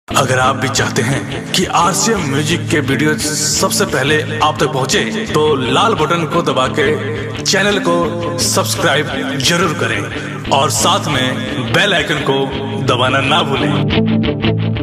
अगर आप भी चाहते हैं कि आरसीएम म्यूजिक के वीडियो सबसे पहले आप तक पहुंचे, तो लाल बटन को दबा के चैनल को सब्सक्राइब जरूर करें और साथ में बेल आइकन को दबाना ना भूलें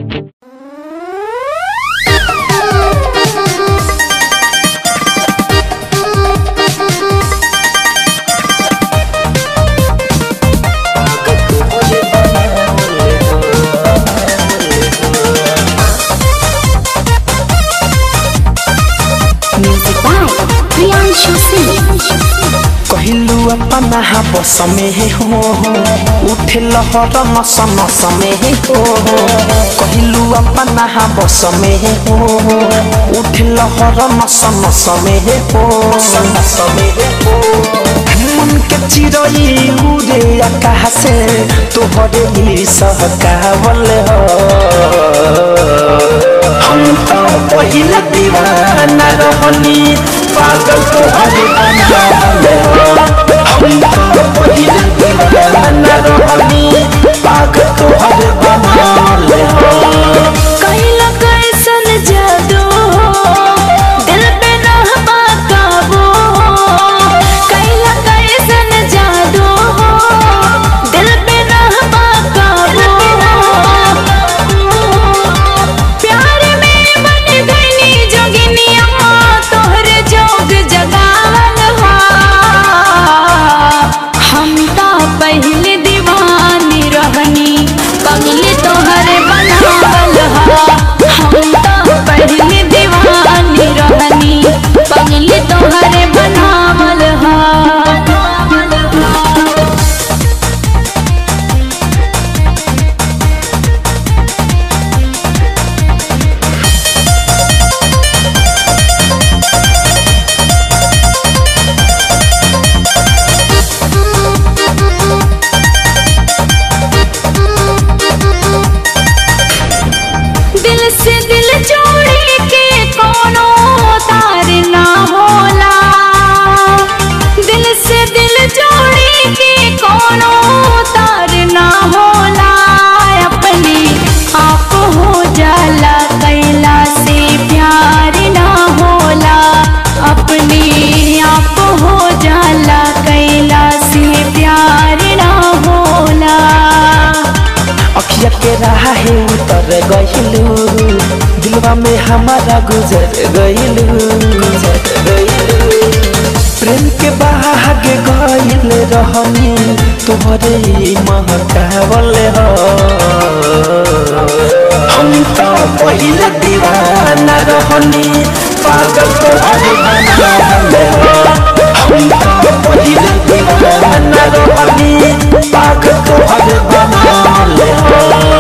Music by Priyanshu Singh. कहलू अपना बस में हो उठे लहर नस नस में हो कहलू अपना बस में हो उठे लहर नस नस में हो नस में हो मन के चिरई उड़े आकाश से तोहरे ही सहकावल हो हम तो पहिला दीवाना रहनी पागल तोहरे बनावल हो हम तो पहिला दीवाना रहनी पागल तोहरे बनावल हो कैला कैसन जादू दिल पे रहबा काबू कैला कैसन जादू दिल पे रहबा काबू प्यार में बन गईनी जोगिनिया तोहरे जोग जगावल हा हम तो पहले दीवानी रहनी पगली तोहरे बनावल हा हम तो पहले दीवानी रहनी पगली तोहरे बनावल हा दिल से दिल जोड़ी के कोनो तार ना होला दिल से दिल जोड़ी के कोनो तार ना होला अपने आप हो जाला कैला से प्यार ना होला अपने आप हो जाला कैला से प्यार ना होला अखिया के राहे उतर गइलू दिलवा में हमारा गुजर गइलू गुजर गइलू प्रेम के बाग गइल रहनी तोहरे महकावल हो हम तो पहिला दीवाना रहनी पागल तोहरे बनावल हो हम तो पहिला दीवाना रहनी पागल तोहरे बनावल हो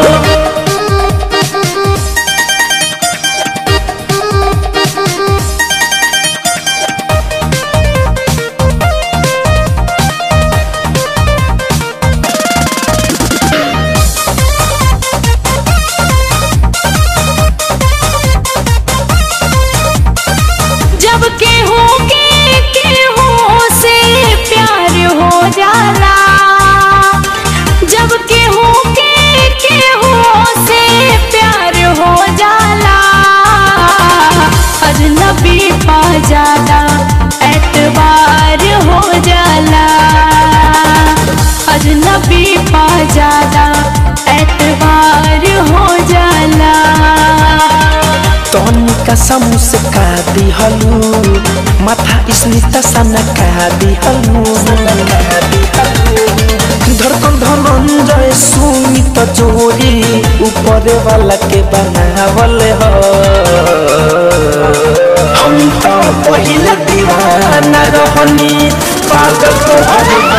जब केहू के केहू से प्यार हो जाला जब केहू के केहू से प्यार हो जाला अजनबी पा जाला एतबार हो जाला अजनबी पा जाला एतबार हो जाला तनिका समूस का दिहलू माथा स्मिता सन का दिहलू धड़कन धनंजय सुमित जोड़ी ऊपर वाला के बनावल हो हम तो पहिला दीवाना रहनी पागल तो